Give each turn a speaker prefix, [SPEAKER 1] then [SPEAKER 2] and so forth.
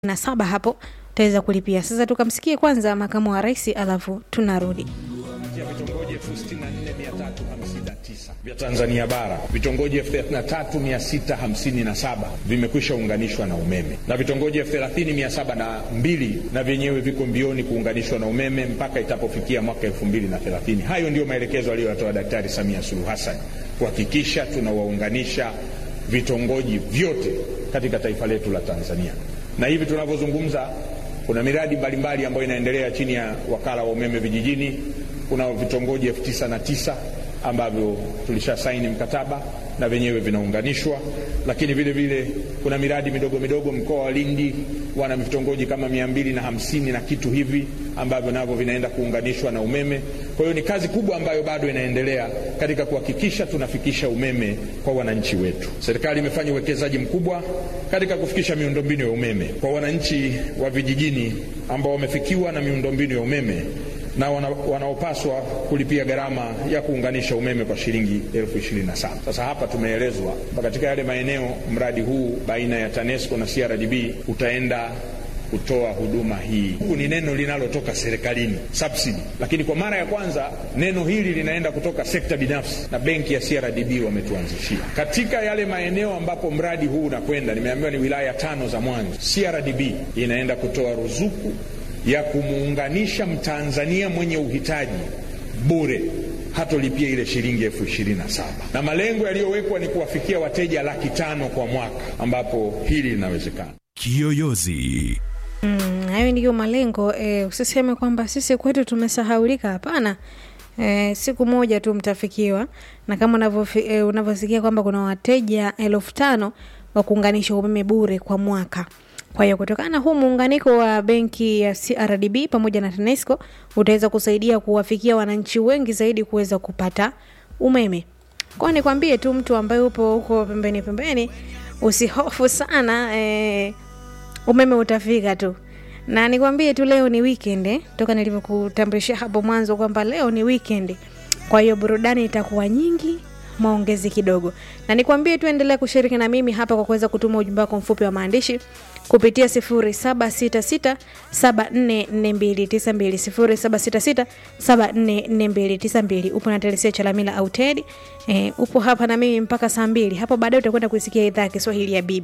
[SPEAKER 1] na saba hapo utaweza kulipia. Sasa tukamsikie kwanza makamu wa rais, alafu tunarudi
[SPEAKER 2] ya vitongoji 64359 vya Tanzania bara, vitongoji 33657 vimekwisha unganishwa na umeme na vitongoji 30702 na vyenyewe viko mbioni kuunganishwa na umeme mpaka itapofikia mwaka 2030. Hayo ndiyo maelekezo aliyoyatoa Daktari Samia Suluhu Hassan kuhakikisha tunawaunganisha vitongoji vyote katika taifa letu la Tanzania, na hivi tunavyozungumza kuna miradi mbalimbali ambayo inaendelea chini ya wakala wa umeme vijijini. Kuna vitongoji elfu tisa na tisa ambavyo tulisha saini mkataba na vyenyewe vinaunganishwa, lakini vile vile kuna miradi midogo midogo. Mkoa wa Lindi wana vitongoji kama mia mbili na hamsini na kitu hivi ambavyo navyo vinaenda kuunganishwa na umeme. Kwa hiyo ni kazi kubwa ambayo bado inaendelea katika kuhakikisha tunafikisha umeme kwa wananchi wetu. Serikali imefanya uwekezaji mkubwa katika kufikisha miundombinu ya umeme kwa wananchi wa vijijini ambao wamefikiwa na miundombinu ya umeme na wana, wanaopaswa kulipia gharama ya kuunganisha umeme kwa shilingi elfu ishirini na saba. Sasa hapa tumeelezwa katika yale maeneo mradi huu baina ya TANESCO na CRDB utaenda kutoa huduma hii. Huku ni neno linalotoka serikalini subsidy, lakini kwa mara ya kwanza neno hili linaenda kutoka sekta binafsi na benki ya CRDB wametuanzishia katika yale maeneo ambapo mradi huu unakwenda. Nimeambiwa ni wilaya tano za mwanzo. CRDB inaenda kutoa ruzuku ya kumuunganisha Mtanzania mwenye uhitaji bure hatolipia ile shilingi elfu ishirini na saba na malengo yaliyowekwa ni kuwafikia wateja laki tano kwa mwaka, ambapo hili linawezekana.
[SPEAKER 3] Kiyoyozi.
[SPEAKER 1] Mm, hayo ndiyo malengo e, usiseme kwamba sisi kwetu tumesahaulika. Hapana. E, siku moja tu mtafikiwa, na kama e, unavyosikia kwamba kuna wateja elfu tano wa kuunganisha umeme bure kwa mwaka. Kwa hiyo kutokana na huu muunganiko wa benki ya CRDB pamoja na TANESCO utaweza kusaidia kuwafikia wananchi wengi zaidi kuweza kupata umeme. Kwa nikwambie tu mtu ambaye upo huko pembeni pembeni, usihofu sana e, umeme utafika tu, na nikwambie tu leo ni weekend eh, toka nilivyokutambulishia hapo mwanzo kwamba leo ni weekend. Kwa hiyo burudani itakuwa nyingi maongezi kidogo, na nikwambie tu endelea kushiriki na mimi hapa kwa kuweza kutuma ujumbe wako mfupi wa maandishi kupitia 0766744292 0766744292. Upo na Telesia Chalamila au Tedi. E, upo hapa na mimi mpaka saa mbili hapo baadaye utakwenda kuisikia idhaa ya Kiswahili ya bibi